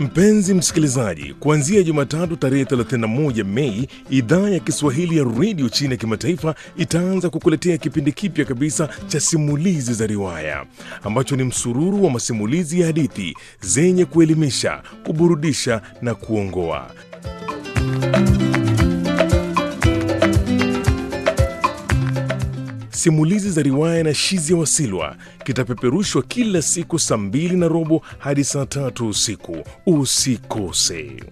Mpenzi msikilizaji, kuanzia Jumatatu tarehe 31 Mei, idhaa ya Kiswahili ya redio China ya kimataifa itaanza kukuletea kipindi kipya kabisa cha simulizi za riwaya ambacho ni msururu wa masimulizi ya hadithi zenye kuelimisha, kuburudisha na kuongoa. Simulizi za riwaya na Shizia Wasilwa kitapeperushwa kila siku saa mbili na robo hadi saa tatu usiku. Usikose.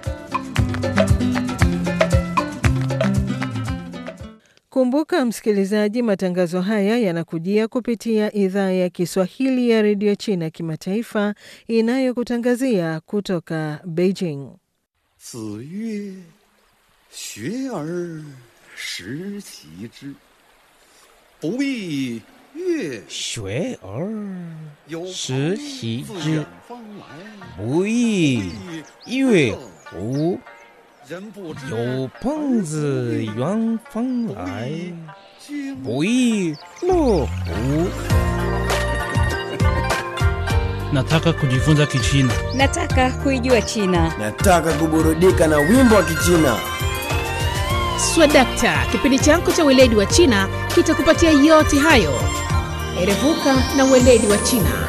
Kumbuka msikilizaji, matangazo haya yanakujia kupitia idhaa ya Kiswahili ya redio China kimataifa inayokutangazia kutoka Beijing. 子曰：“学而时齐之，不亦乐学而有时朋习自之远方来， 不亦乐乎？ 人不知有朋自远方来， 经不亦乐乎？ Nataka kujifunza Kichina. Nataka kuijua China. Nataka kuburudika na wimbo wa Kichina. Swadakta, kipindi chako cha weledi wa China kitakupatia yote hayo. Erevuka na weledi wa China.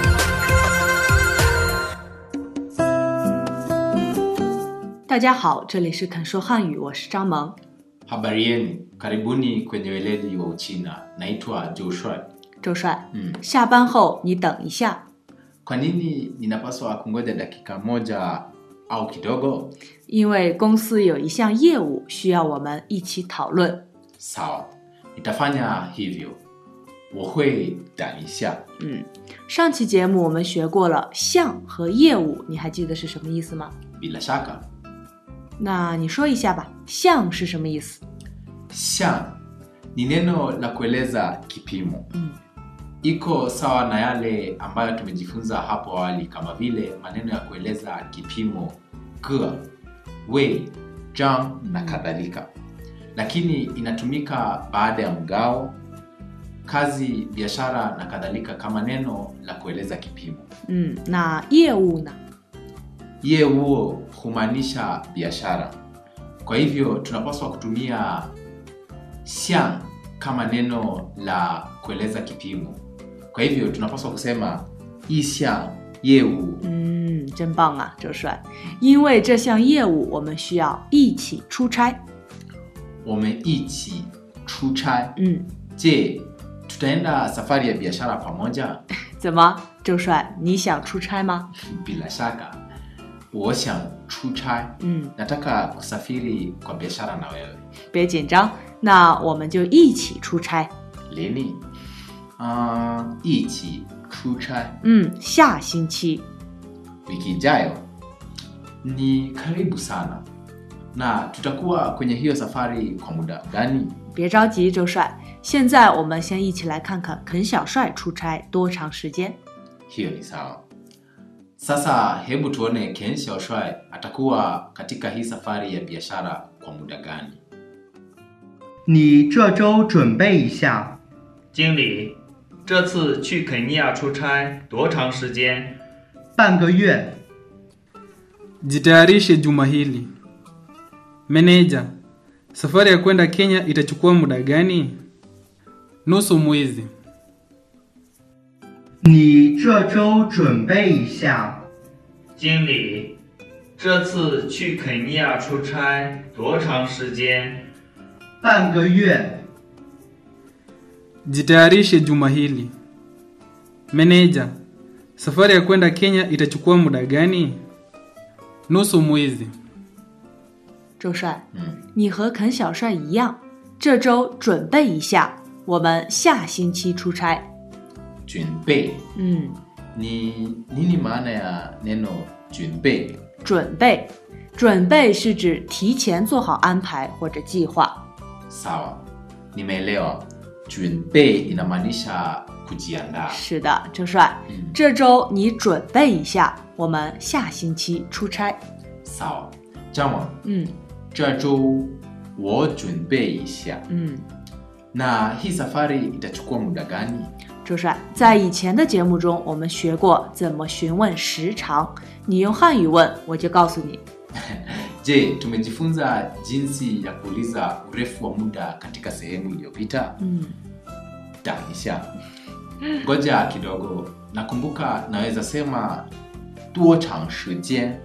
Dajiahao, 这里是肯说汉语，我是张萌。 Habari yenu, karibuni kwenye weledi wa Uchina. Naitwa Joshua. 周帅， Mm. 下班后你等一下， Kwa nini ninapaswa kungoja dakika moja au kidogo? 因为公司有一项业务需要我们一起讨论。 Sawa, nitafanya hivyo. 我会等一下。 嗯，上期节目我们学过了项和业务，你还记得是什么意思吗？ Bila shaka, 那你说一下吧，项是什么意思？ shan ni neno la kueleza kipimo. Mm. Iko sawa na yale ambayo tumejifunza hapo awali kama vile maneno ya kueleza kipimo ge, wei, zhang na kadhalika, lakini inatumika baada ya mgao, kazi, biashara na kadhalika kama neno la kueleza kipimo. 嗯，那业务呢？ ye huo humaanisha biashara. Kwa hivyo tunapaswa kutumia xiang kama neno la kueleza kipimo. Kwa hivyo tunapaswa kusema yi xiang ye wu. 嗯，真棒啊，周帅！因为这项业务我们需要一起出差。 Wameichi chuchai. 嗯， Je, tutaenda safari ya biashara pamoja? 怎么，周帅，你想出差吗？ Bila shaka. 我想出差. 嗯， Nataka kusafiri kwa biashara na wewe. 别紧张，那我们就一起出差。 Lini? Uh, ichi chuchai. 嗯，下星期。 wiki ijayo ni karibu sana na tutakuwa kwenye hiyo safari kwa muda gani 别着急，周帅，现在我们先一起来看看肯小帅出差多长时间。 hiyo ni sawa sasa hebu tuone ken xiaoshuai atakuwa katika hii safari ya biashara kwa muda gani 你这周准备一下， 经理，这次去肯尼亚出差多长时间？ 半个月。 Jitayarishe juma hili. Meneja, safari ya kwenda Kenya itachukua muda gani? Nusu mwezi. 你这周准备一下， 经理，这次去肯尼亚出差多长时间？ 半个月。 Jitayarishe juma hili. Meneja, safari ya kwenda Kenya itachukua muda gani? Nusu mwezi. 周帅， 嗯你和肯小帅一样，这周准备一下，我们下星期出差。 junbei 嗯， ni nini maana ya neno junbei 准备，准备是指提前做好安排或者计划。 sawa nimeelewa junbei inamaanisha kujiandaa 是的，周帅， 嗯这周你准备一下，我们下星期出差。 sawa jama 嗯这周我准备一下嗯， na hii safari itachukua muda gani 周帅，在以前的节目中，我们学过怎么询问时长。你用汉语问，我就告诉你。 Je, tumejifunza jinsi ya kuuliza urefu wa muda katika sehemu iliyopita? 嗯 Tanisha. Ngoja kidogo. Nakumbuka naweza sema duo chang shijian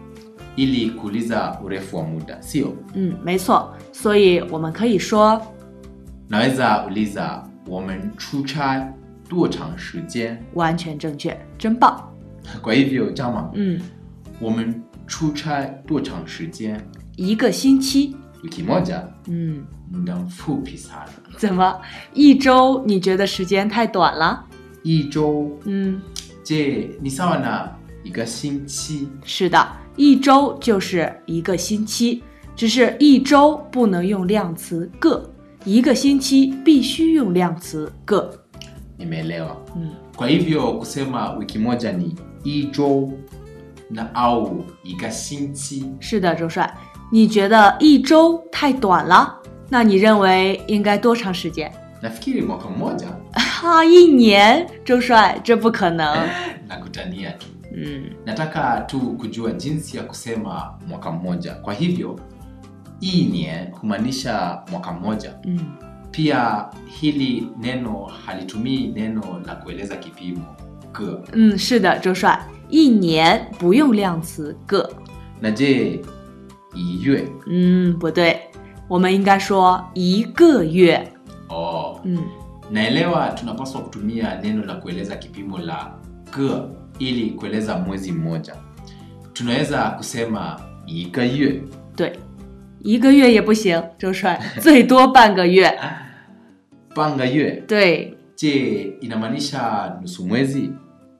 ili kuuliza urefu wa muda, sio? 嗯，没错。所以我们可以说， Naweza uliza women chuchai duo chang shijian. 完全正确，真棒。 Kwa hivyo chama, 嗯， women chuchai duo chang shijian. 一个星期。 Wiki moja 嗯， muda mfupi sana. 怎么一周？你觉得时间太短了？ 一周嗯， je ni sawa na iga xinqi 是的，一周就是一个星期，只是一周不能用量词个，一个星期必须用量词个。 nimeelewa 嗯， kwa hivyo kusema wiki moja ni ijo na au iga xinqi 是的，周帅，你觉得一周太短了？那你认为应该多长时间？ nafikiri mwaka mmoja 哈，一年，周帅，这不可能。 nakutania tu 嗯， nataka tu kujua jinsi ya kusema mwaka mmoja kwa hivyo inien humaanisha mwaka mmoja 嗯， pia hili neno halitumii neno la kueleza kipimo ge 嗯，是的，周帅，一年不用量词个。 na je iyue 嗯，不对，我们应该说一个月。 oh. 嗯， naelewa tunapaswa kutumia neno la kueleza kipimo la ge ili kueleza mwezi mmoja tunaweza kusema igayue 对，一个月也不行，周帅，最多半个月。 bangayue 对， je inamaanisha nusu mwezi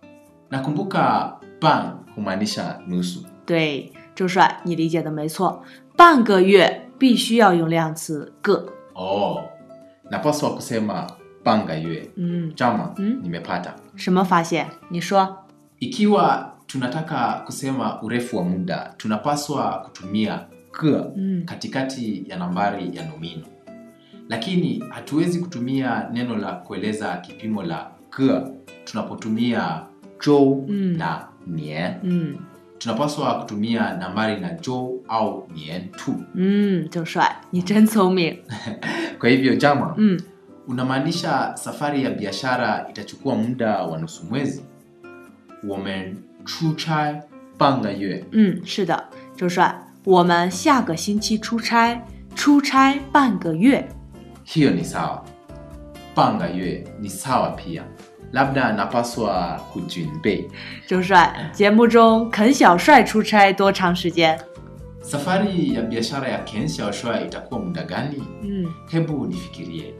nakumbuka bang humaanisha nusu 对，周帅，你理解的没错，半个月必须要用量词个。 oh. napaswa kusema bangayue 嗯， chama Mm. nimepata 什么发现？你说。 ikiwa tunataka kusema urefu wa muda tunapaswa kutumia ge Mm. katikati ya nambari ya nomino lakini hatuwezi kutumia neno la kueleza kipimo la ge tunapotumia jo Mm. na nien 嗯 tunapaswa kutumia nambari na jo au nien tu 嗯，周帅，你真聪明。 kwa hivyo jama 嗯， unamaanisha safari ya biashara itachukua muda wa nusu mwezi women chuchai banga yue 嗯，是的，周帅，我们下个星期出差，出差半个月。 hiyo ni sawa banga yue ni sawa pia labda napaswa kujinbei 周帅，节目中肯小帅出差多长时间？ safari ya biashara ya ken xiaoshuai itakuwa muda gani 嗯 hebu nifikirie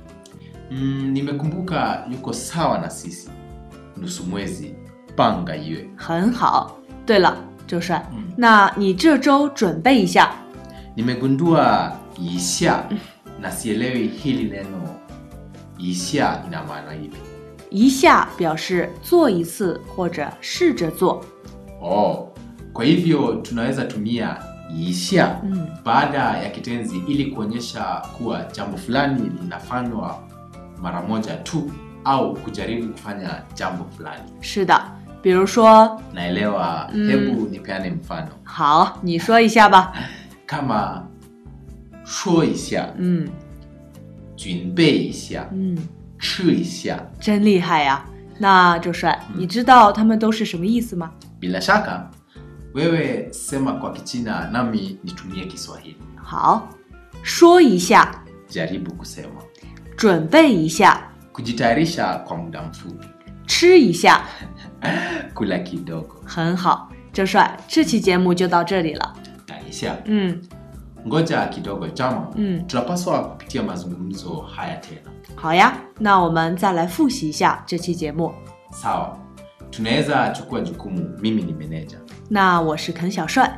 mm, nimekumbuka yuko sawa na sisi nusu mwezi banga yue 很好。对了，周帅， 嗯那你这周准备一下。 nimegundua isha na sielewi hili neno isha ina maana ipi 一下表示做一次或者试着做。 oh, kwa hivyo tunaweza tumia isha 嗯 baada ya kitenzi ili kuonyesha kuwa jambo fulani linafanywa mara moja tu au kujaribu kufanya jambo fulani 是的，比如说， naelewa Mm. hebu nipeane mfano 好，你说一下吧。 kama shuo isha 嗯 junbei isha 嗯， chi isha 真厉害呀！那周帅，你知道他们都是什么意思吗？ bila shaka wewe sema kwa kichina nami nitumie kiswahili 好，说一下， jaribu kusema 准备一下， kujitayarisha kwa muda mfupi 吃一下， kula kidogo 很好。周帅，这期节目就到这里了。 taisha 嗯 ngoja kidogo jama 嗯， tunapaswa kupitia mazungumzo haya tena 好呀，那我们再来复习一下这期节目。 sawa tunaweza chukua jukumu mimi ni meneja 那我是肯小帅，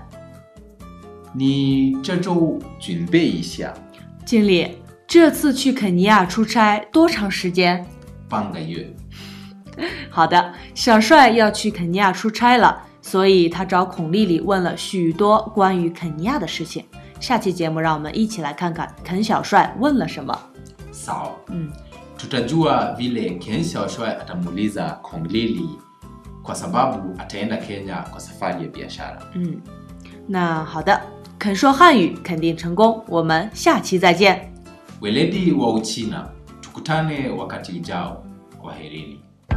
ni 这周准备一下经理，这次去肯尼亚出差多长时间？ 半个月好的，小帅要去肯尼亚出差了，所以他找孔丽丽问了许多关于肯尼亚的事情。下期节目让我们一起来看看肯小帅问了什么。 sawa 嗯 tutajua vile Ken Xiaoshui atamuuliza Kong Lili kwa sababu ataenda Kenya kwa safari ya biashara. 嗯，那好的，肯说汉语肯定成功，我们下期再见。 Weledi wa Uchina, tukutane wakati ujao. Kwaherini.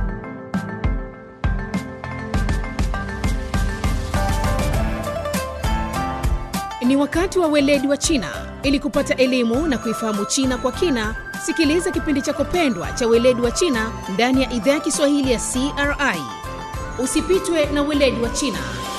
Ni wakati wa weledi wa China. Ili kupata elimu na kuifahamu China kwa kina, sikiliza kipindi chako pendwa cha weledi wa China ndani ya idhaa ya Kiswahili ya CRI. Usipitwe na weledi wa China.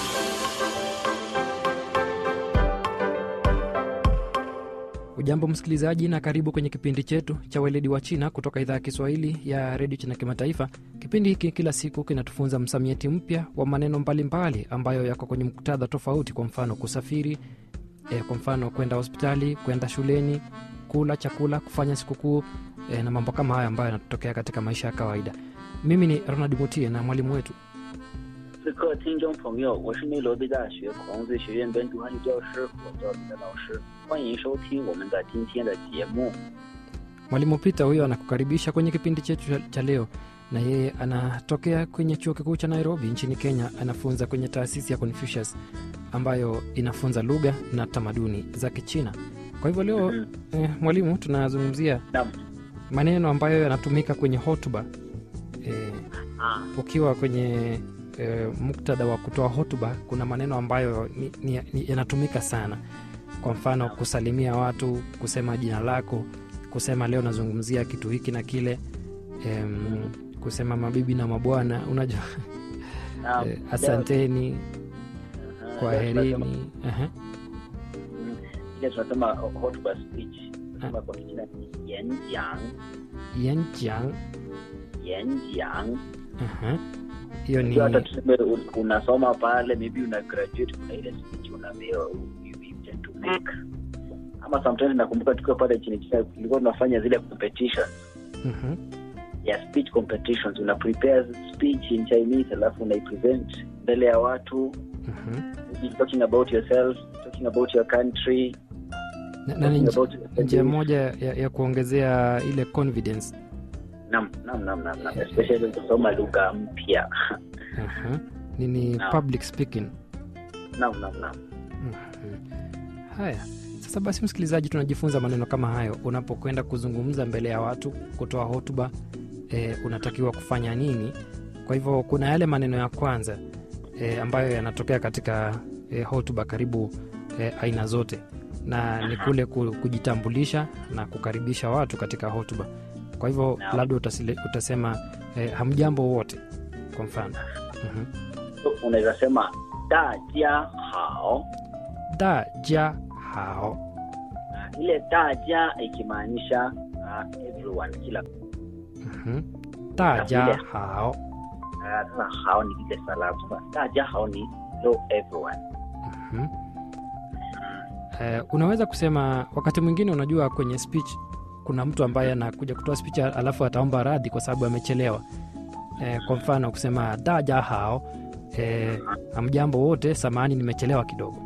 Ujambo msikilizaji, na karibu kwenye kipindi chetu cha weledi wa China kutoka idhaa ya Kiswahili ya redio China Kimataifa. Kipindi hiki kila siku kinatufunza msamiati mpya wa maneno mbalimbali ambayo yako kwenye muktadha tofauti, kwa mfano kusafiri, e, kwa mfano kwenda hospitali, kwenda shuleni, kula chakula, kufanya sikukuu e, na mambo kama haya ambayo yanatokea katika maisha ya kawaida. Mimi ni Ronald Mutie na mwalimu wetu 此刻，听众朋友，我是内罗毕大学孔子学院本土汉语教师，我叫彼得老师，欢迎收听我们的今天的节目。 Mwalimu Peter huyo anakukaribisha kwenye kipindi chetu cha- cha leo, na yeye anatokea kwenye chuo kikuu cha Nairobi nchini Kenya. Anafunza kwenye taasisi ya Confucius ambayo inafunza lugha na tamaduni za Kichina. Kwa hivyo leo eh, mwalimu, tunazungumzia maneno ambayo yanatumika kwenye hotuba eh, ukiwa kwenye eh, muktadha wa kutoa hotuba, kuna maneno ambayo ni, ni, ni, yanatumika sana. Kwa mfano kusalimia watu, kusema jina lako, kusema leo nazungumzia kitu hiki na kile, em, kusema mabibi na mabwana, unajua Naam. eh, asanteni, kwaherini. Aha. Ile tunasema hotuba speech, kama kwa Kichina ni yanjiang, Yanjiang. yanjiang. Aha. hiyo ni Sio hata tuseme un- unasoma pale, maybe una graduate, kuna ile speech unaambiwa you you intend to make. Ama sometimes nakumbuka tukiwa pale chini China tulikuwa tunafanya zile competitions Mhm. ya speech competitions una prepare speech in chinese alafu unaipresent mbele ya watu Mhm. maybe talking about yourself talking about your country na, na ni talking nji- about njia moja ya, ya kuongezea ile confidence nam nam nam nam nam especially kusoma lugha mpya Aha. ni, ni Naam. public speaking nam nam nam Mhm. haya sasa basi msikilizaji tunajifunza maneno kama hayo unapokwenda kuzungumza mbele ya watu kutoa hotuba e, unatakiwa kufanya nini kwa hivyo kuna yale maneno ya kwanza e, ambayo yanatokea katika e, hotuba karibu e, aina zote na ni kule ku- kujitambulisha na kukaribisha watu katika hotuba kwa hivyo labda utasile, utasema e, hamjambo wote kwa mfano Mhm. so, unaweza sema da jia hao da ja hao Ah, ile da jia ikimaanisha uh, everyone kila Mhm. da ja hao Ah, sasa hao ni ile salamu sasa da jia hao ni hello everyone Mhm. Eh, unaweza kusema wakati mwingine unajua kwenye speech kuna mtu ambaye anakuja kutoa speech alafu ataomba radhi kwa sababu amechelewa eh, kwa mfano kusema daja hao eh, hamjambo wote samani nimechelewa kidogo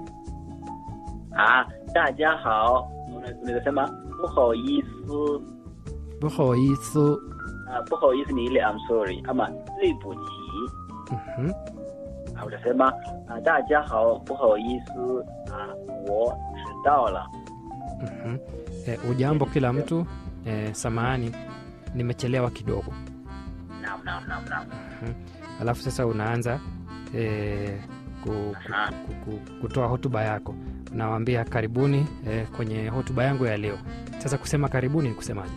ah 大家好 Una- unaweza sema 不好意思 buhoisu Ah, 不好意思 ni ile I'm sorry ama 对不起 Mhm. Ah, utasema ah, 大家好不好意思啊我迟到了 Mhm. Eh, ujambo kila mtu eh, samahani nimechelewa kidogo naam naam naam naam Mhm. alafu sasa unaanza eh, ku, ku, ku, ku, kutoa hotuba yako unawaambia karibuni eh, kwenye hotuba yangu ya leo sasa kusema karibuni ni kusemaje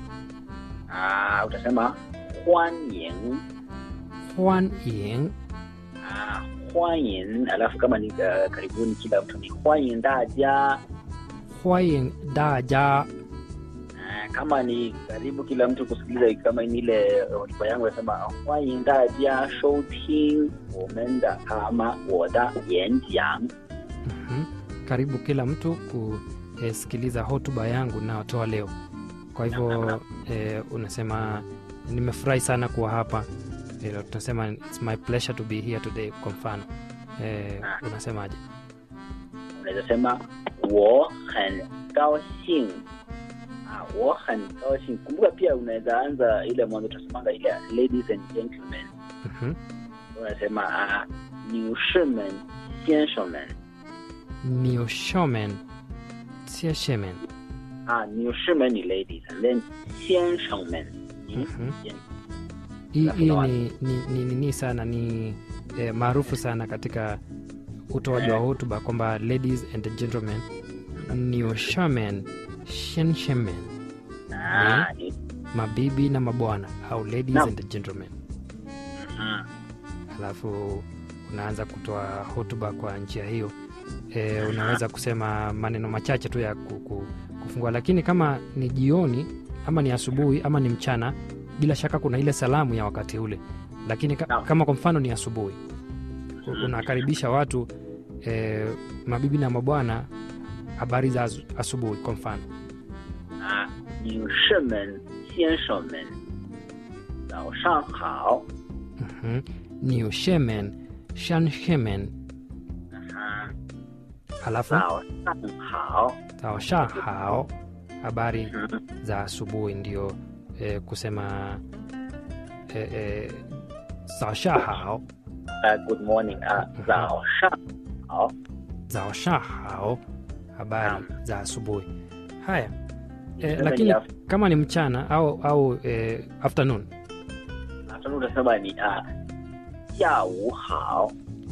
ah utasema 欢迎 Huan ying ah 欢迎 alafu kama ni uh, karibuni kila mtu ni 欢迎大家 Huayin daja Ah, kama ni karibu kila mtu kusikiliza kama ni ile uh, hotuba yangu nasema 欢迎大家收听我们的 ama 我的演讲 Mhm. karibu kila mtu kusikiliza hotuba yangu nayotoa leo kwa hivyo eh, unasema nimefurahi sana kuwa hapa eh, tunasema it's my pleasure to be here today kwa mfano eh, unasemaje unaweza sema 我很高兴 Ah, 我很高兴。kumbuka pia unaweza anza ile mwanzo tunasemanga ile ladies and gentlemen Mhm. unasema ah, 女士们先生们 Nio shomen. Sia shemen. ah, 女士们你 ladies and then 先生们你 Mhm. 先 Hii Alafu hii na ni, ni, ni, ni, ni sana ni eh, maarufu sana katika utoaji wa hotuba kwamba ladies and gentlemen nio shamen shenshemen ah, ni mabibi na mabwana au ladies Naam. and gentlemen mm. alafu unaanza kutoa hotuba kwa njia hiyo e, unaweza kusema maneno machache tu ya ku- ku- kufungua lakini kama ni jioni ama ni asubuhi ama ni mchana bila shaka kuna ile salamu ya wakati ule lakini ka, kama kwa mfano ni asubuhi u- unakaribisha watu e, mabibi na mabwana habari za asu- asubuhi kwa mfano 啊，女士们、先生们，早上好。 Mhm. ni ushemen shanshemen 啊， halafu 早上好。 taosha hao habari za asubuhi ndio eh, kusema eh, eh, zaosha hao 呃，Good morning 啊，早上好。 zaosha hao habari za asubuhi haya eh, Sasa lakini ni af- kama ni mchana au au eh, afternoon Afternoon utasema ni 啊，下午好。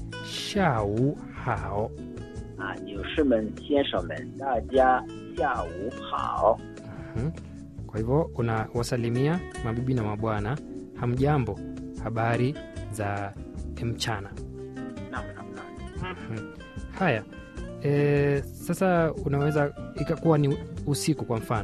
shau hao 啊，女士们、先生们，大家下午好。 Mhm. kwa hivyo unawasalimia mabibi na mabwana hamjambo habari za mchana Naam, naam, naam. Mhm. haya e, sasa unaweza ikakuwa ni usiku kwa mfano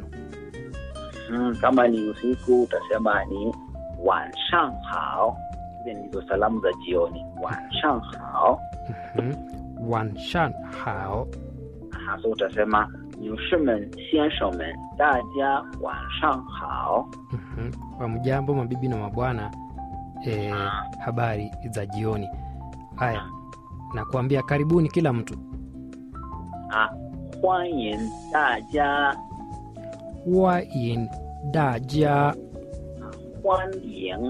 Mm, kama ni usiku utasema ni 晚上好。Hizi ndizo salamu za jioni. 晚上好。 Mhm. wanshan hao hasa utasema 女士们、先生们，大家晚上好。 Mhm. wamjambo mabibi na mabwana e, habari za jioni haya na kuambia karibuni kila mtu 啊，欢迎大家， wain daja 欢迎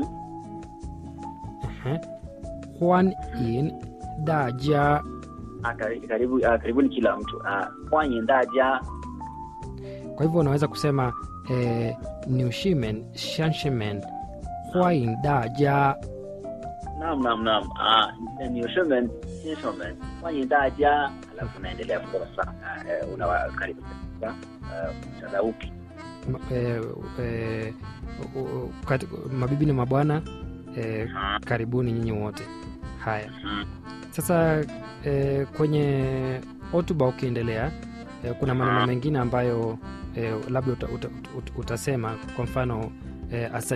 Mhm. huan in daja ah, kari- karibu ah, karibuni kila mtu ah, 欢迎大家 kwa hivyo unaweza kusema eh, niushimen shanshimen huain daja Naam, naam, naam. Ah, 女士们、先生们，欢迎大家。alafu unaendelea kukosa ah, eh, unawakaribisha ah, mchana upi Ma- eh, eh, u- u- kati- mabibi na mabwana eh, karibuni nyinyi wote haya sasa eh, kwenye hotuba ukiendelea eh, kuna maneno mengine ambayo eh, labda uta, uta, uta, utasema kwa mfano eh,